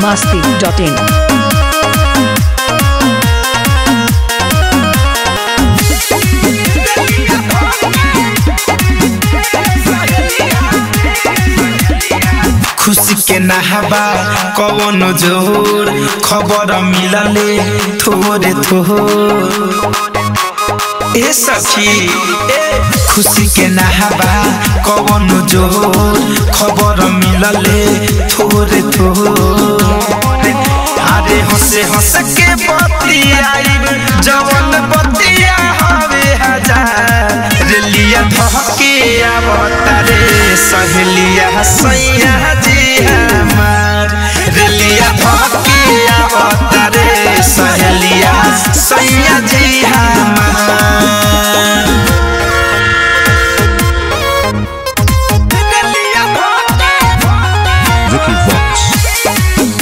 masti.in. खुशी के नहाबा कवन जोर खबर मिलले थोरे थोर ए सखी ए खुशी के नहाबा कवन जोर खबर मिलले थोरे थोर अरे हंसे हंस के बतियाई जवन बतिया हवे हजार रेलिया धके आवता रे सहेलिया सैया जी हमार रेलिया धके आवता रे सहेलिया सैया जी हमार रेलिया धके Vicky Vox.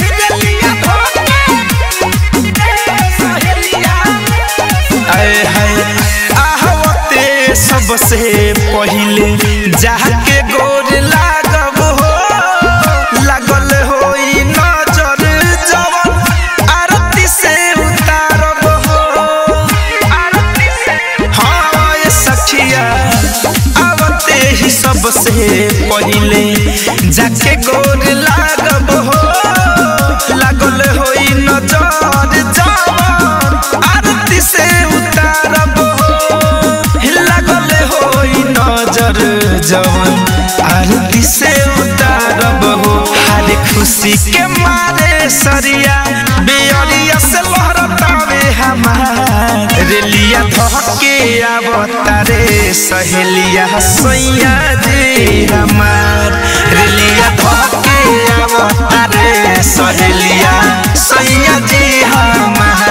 आए हाय आहवते सबसे पहिले जाके गोर लागब हो लागल होई नजर जवन आरती से उतारब हो आरती से हाँ ये सखिया आवते ही सबसे पहिले जाके गोर लागब हो लागल होई नजर जवन आरती से उतारब हो लागल होई नजर जवन आरती से उतारब हो हर खुशी के मारे सरिया बेअरिया से लहरतावे हमार रेलिया धके आवता रे सहेलिया सैया जी हमार रेलिया धके आवता रे सहेलिया सैया जी हमार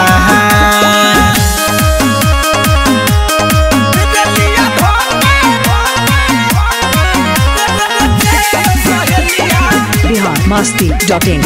रेलिया धके Bihar masti.in.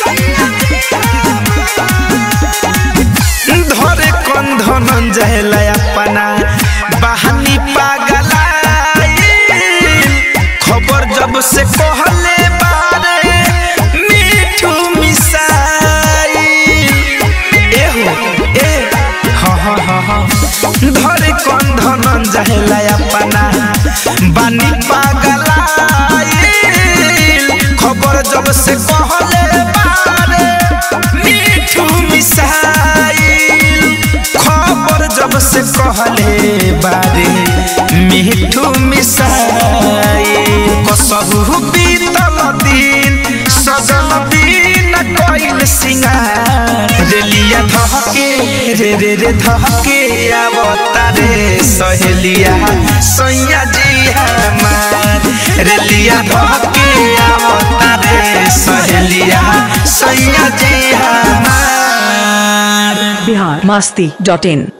धरे कंधन जहला अपना बहानी पागलाई खबर जब से कहले बारे मीठू मिसाई एहो ए हाँ हाँ हाँ हाँ धरे कंधन जहला अपना बानी पागलाई खबर जब से कहले बारे मीठू मिसाइल खबर जब से कहले बारे मीठू मिसाइल कसहु बीतल दिन सजल दिन कइल सिंगार रेलिया धके रे रे रे धके आवता रे सहेलिया सैया जी हमार रेलिया धके आवता रे सहेलिया सैया जी हमार Bihar masti.in.